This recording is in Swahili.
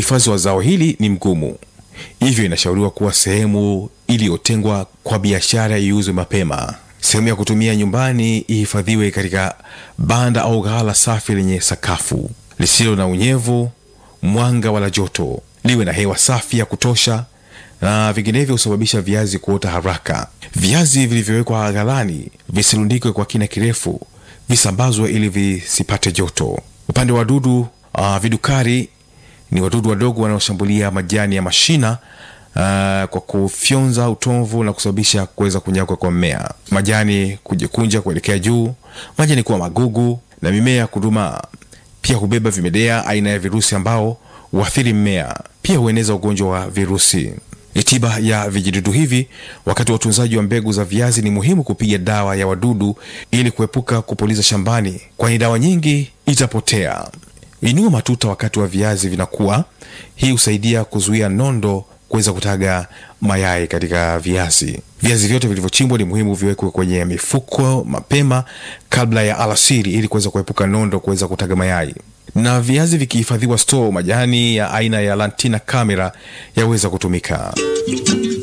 uhifadhi wa zao hili ni mgumu, hivyo inashauriwa kuwa sehemu iliyotengwa kwa biashara iuzwe mapema. Sehemu ya kutumia nyumbani ihifadhiwe katika banda au ghala safi lenye sakafu lisilo na unyevu, mwanga wala joto, liwe na hewa safi ya kutosha, na vinginevyo husababisha viazi kuota haraka. Viazi vilivyowekwa ghalani visirundikwe kwa kina kirefu, visambazwe ili visipate joto. Upande wa wadudu, uh, vidukari ni wadudu wadogo wanaoshambulia majani ya mashina Uh, kwa kufyonza utomvu na kusababisha kuweza kunyauka kwa mmea, majani kujikunja kuelekea juu, majani kuwa magugu na mimea kudumaa. Pia hubeba vimelea aina ya virusi ambao huathiri mmea. Pia hueneza ugonjwa wa virusi. Tiba ya vijidudu hivi wakati wa utunzaji wa mbegu za viazi, ni muhimu kupiga dawa ya wadudu ili kuepuka kupuliza shambani, kwani dawa nyingi itapotea. Inua matuta wakati wa viazi vinakuwa. Hii husaidia kuzuia nondo kuweza kutaga mayai katika viazi. Viazi vyote vilivyochimbwa ni muhimu viwekwe kwenye mifuko mapema kabla ya alasiri, ili kuweza kuepuka nondo kuweza kutaga mayai. Na viazi vikihifadhiwa store, majani ya aina ya Lantina camera yaweza kutumika.